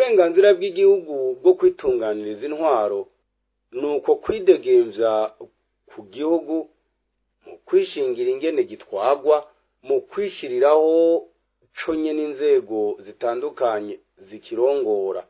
uburenganzira bw'igihugu bwo kwitunganiriza intwaro ni uko kwidegemvya ku gihugu mu kwishingira ingene gitwagwa mu kwishiriraho conye n'inzego zitandukanye zikirongora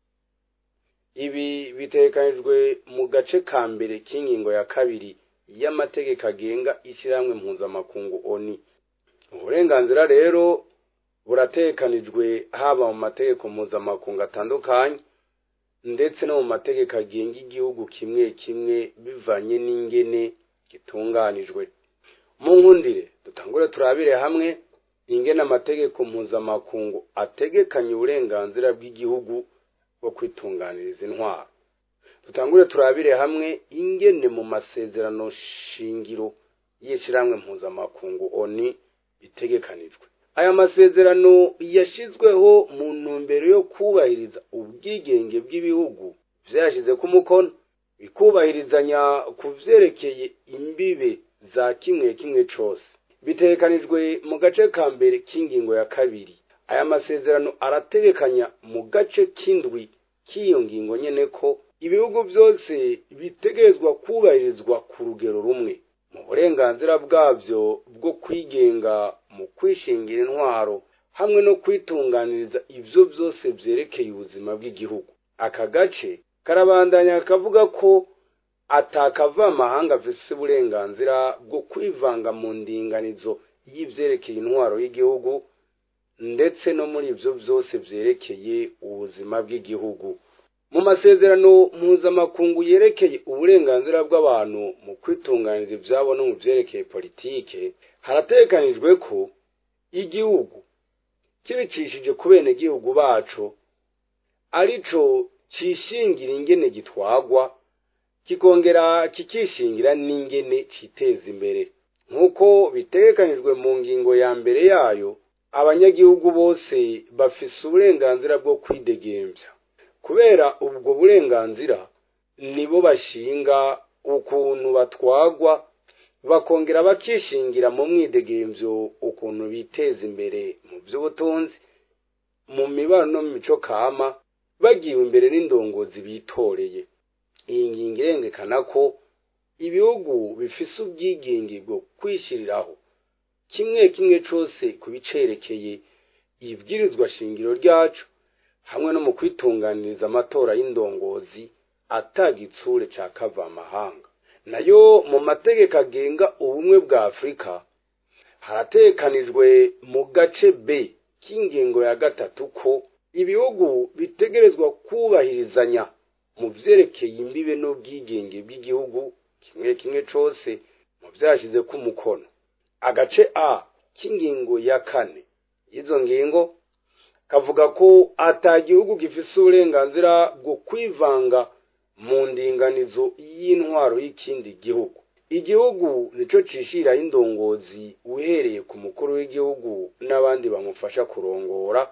ibi bitegekanijwe mu gace ka mbere k'ingingo ya kabiri y'amategeko agenga ishyirahamwe mpuzamakungu oni uburenganzira rero buratekanijwe haba mu mategeko mpuzamakungu atandukanye ndetse no mu mategeko agenga igihugu kimwe kimwe bivanye n'ingene gitunganijwe mu nkundire dutangure turabire hamwe ingene amategeko mpuzamakungu ategekanya uburenganzira bw'igihugu bwo kwitunganiriza intwaro dutangure turabire hamwe ingene mu masezerano shingiro y'ishyirahamwe mpuzamakungu oni bitegekanijwe aya masezerano yashyizweho mu ntumbero yo kubahiriza ubwigenge bw'ibihugu vyashyize ku mukono bikubahirizanya ku vyerekeye imbibe za kimwe kimwe cose bitegekanijwe mu gace ka mbere k'ingingo ya kabiri aya masezerano arategekanya mu gace k'indwi k'iyo ngingo nyene ko ibihugu byose bitegerezwa kubahirizwa ku rugero rumwe mu burenganzira bwabyo bwo kwigenga mu kwishingira intwaro hamwe no kwitunganiriza ibyo byose byerekeye ubuzima bw'igihugu aka gace karabandanya kavuga ko atakava amahanga afise uburenganzira bwo kwivanga mu ndinganizo y'ivyerekeye intwaro y'igihugu ndetse no muri ibyo byose byerekeye ubuzima bw'igihugu mu masezerano mpuzamakungu yerekeye uburenganzira bw'abantu mu kwitunganiriza ibyabo no mu byerekeye politike haratekanijwe ko igihugu kibicishije ku benegihugu baco arico cishingira ingene gitwagwa kikongera kikishingira n'ingene citeza imbere nk'uko bitegekanijwe mu ngingo ya mbere yayo abanyagihugu bose bafise uburenganzira bwo kwidegemvya kubera ubwo burenganzira nibo bashinga ukuntu batwagwa bakongera bakishingira mu mwidegemvyo ukuntu biteza imbere mu by'ubutunzi mu mibano no mu mico kama bagiwe imbere n'indongozi bitoreye iyi ngingo irengekana ko ibihugu bifise ubwigenge bwo kwishyiriraho kimwe kimwe cose ku bicerekeye ibwirizwa shingiro ryacu hamwe no mu kwitunganiriza amatora y'indongozi atagitsure ca kavamahanga nayo mu mategeko agenga ubumwe bwa afurika haratekanijwe mu gace b k'ingingo ya gatatu ko ibihugu bitegerezwa kubahirizanya mu vyerekeye imbibe n'ubwigenge bw'igihugu kimwe kimwe cose mu vyashize ku mukono agace a k'ingingo ya kane y'izo ngingo kavuga ko ata gihugu gifise uburenganzira bwo kwivanga mu ndinganizo y'intwaro y'ikindi gihugu igihugu nico cishiraho indongozi uhereye ku mukuru w'igihugu n'abandi bamufasha kurongora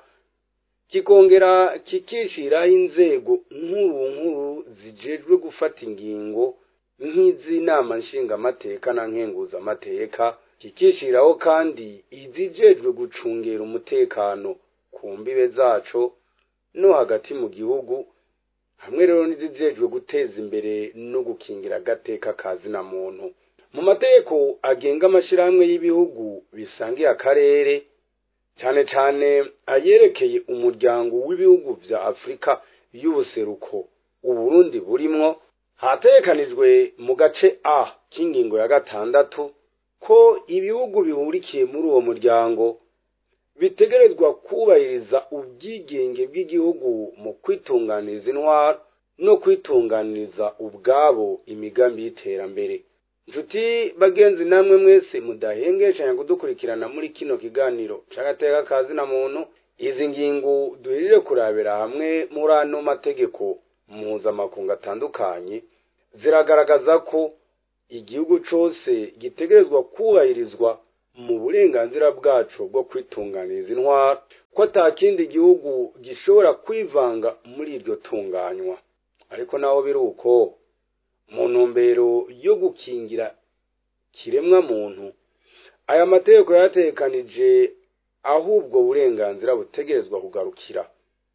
kikongera kikishiraho inzego nkuru nkuru zijejwe gufata ingingo nk'iz'inama nshingamateka na nkenguzamateka kikishiraho kandi izijejwe gucungera umutekano ku mbibe zaco no hagati mu gihugu hamwe rero n'izijejwe guteza imbere no gukingira agateka ka zina muntu mu mategeko agenga amashirahamwe y'ibihugu bisangiye akarere cyane cyane ayerekeye umuryango w'ibihugu vya afurika y'ubuseruko uburundi burimwo hatekanijwe mu gace a k'ingingo ya gatandatu ko ibihugu bihurikiye muri uwo muryango bitegerezwa kubahiriza ubwigenge bw'igihugu mu kwitunganiriza intwaro no kwitunganiriza ubwabo imigambi y'iterambere nshuti bagenzi namwe mwese mudahengeshanya kudukurikirana muri kino kiganiro c'agateka ka zina muntu izi ngingo duhejeje kurabira hamwe muri ano mategeko mpuzamakungu atandukanye ziragaragaza ko igihugu cose gitegerezwa kubahirizwa mu burenganzira bwaco bwo kwitunganiriza intwaro ko ata kindi gihugu gishobora kwivanga muri iryo tunganywa ariko naho biri uko mu ntumbero yo gukingira kiremwa muntu aya mategeko yatekanije aho ubwo burenganzira butegerezwa kugarukira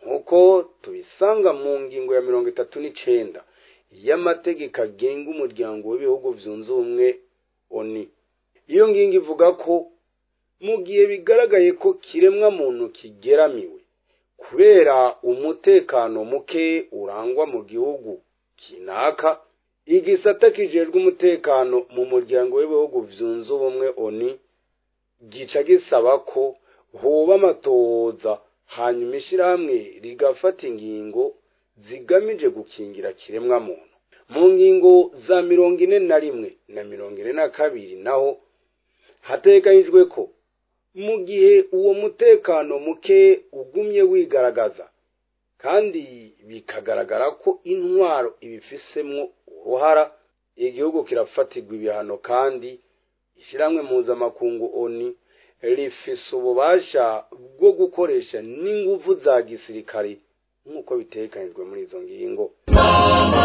nk'uko tubisanga mu ngingo ya mirongo itatu n'icenda y'amategeko agenga umuryango w'ibihugu vyunze ubumwe oni iyo ngingo ivuga ko mu gihe bigaragaye ko kiremwa muntu kigeramiwe kubera umutekano muke urangwa mu gihugu kinaka igisata kijejwe umutekano mu muryango w'ibihugu vyunze ubumwe oni gica gisaba ko hoba amatohoza hanyuma ishirahamwe rigafata ingingo zigamije gukingira kiremwa muntu mu ngingo za mirongo ine na rimwe na mirongo ine na kabiri naho hateganyijwe ko mu gihe uwo mutekano muke ugumye wigaragaza kandi bikagaragara ko intwaro ibifisemwo uruhara igihugu kirafatirwa ibihano kandi ishyirahamwe mpuzamakungu oni rifise ububasha bwo gukoresha n'inguvu za gisirikare nk'uko bitegekanijwe muri izo ngingo